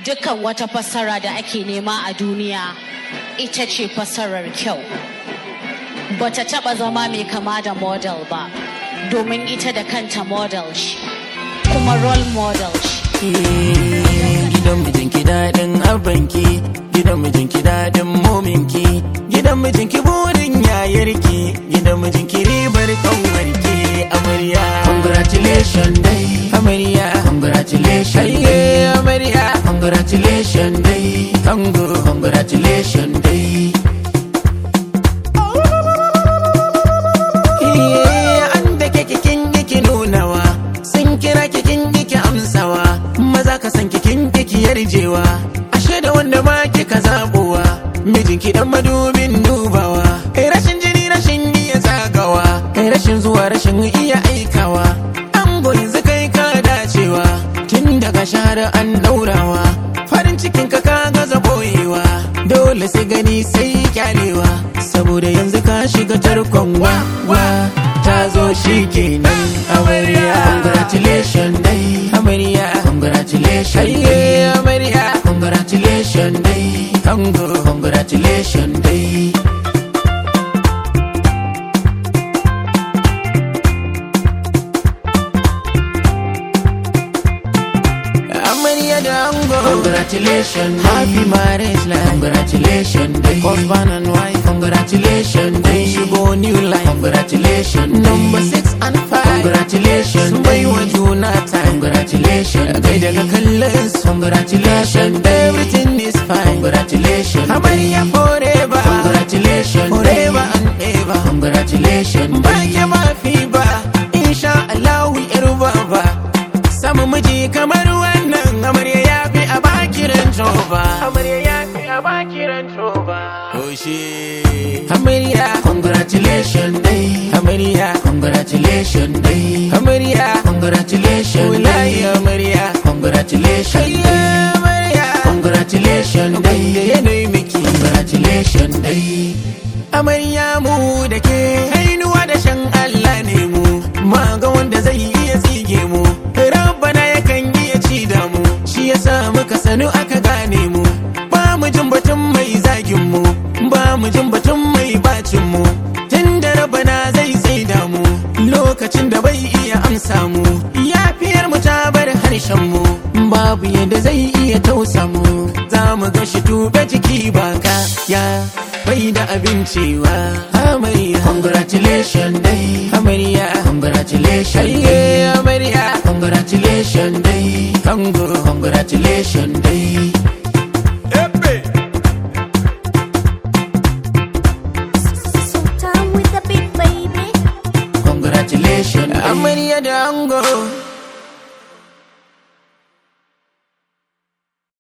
dukkan wata fassara da ake nema a duniya ita ce fassarar kyau bata taba zama mai kama da model ba domin ita da kanta model ce kuma role model ce gidan mijinki daɗin abanki gidan mijinki daɗin mominki gidan mijinki burin yayarki gidan mijinki ribar kanwarki amarya congratulations dai amarya congratulations dai amarya congratulations dai ango congratulations dai an da ke kikin yake nunawa sun kira kikin yake amsawa maza ka san kikin yake yarjewa ashe da wanda ma kika zabowa mijinki dan madubin dubawa kai rashin jini rashin iya zagawa kai rashin zuwa rashin iya aikawa an yanzu kai ka dacewa tun daga shahara an daurawa farin cikin ka ka gaza boyewa dole sai gani sai kyalewa saboda yanzu ka shiga tarkon wa wa ta zo shi kenan amarya congratulations dai amarya congratulations dai amarya congratulations dai ango congratulations dai amarya da ango congratulations happy marriage life congratulations day husband and wife congratulations day shigo new life congratulations number six and five congratulations bai wa juna time congratulations kai daga kallon congratulations everything is fine congratulations amarya forever congratulations forever and ever congratulations ba ke ba fi ba insha Allah yar baba samu miji kamar wannan amarya ya fi a bakiran toba amarya ya fi a bakiran toba Oshe amarya congratulations dai amarya congratulations dai amarya congratulations wallahi amarya congratulations dai amarya congratulations dai yanayi miki congratulations dai amarya mu da ke hainuwa da shan Allah ne mu ma ga wanda zai iya tsige mu rabbana yakan iya ci da mu shi yasa muka sanu aka gane mu ba mu jin batun mai zagin mu ba mu jin batun mai bacin mu tun da rabbana zai tsaida mu lokacin da bai iya amsa mu yafiyar mu ta bar harshen mu babu yadda zai iya tausa mu za mu ga shi tube jiki baka ya bai da abincewa amarya congratulations dai amarya congratulations dai amarya congratulations dai ango congratulations dai Sultan with the big baby. congratulations amarya da ango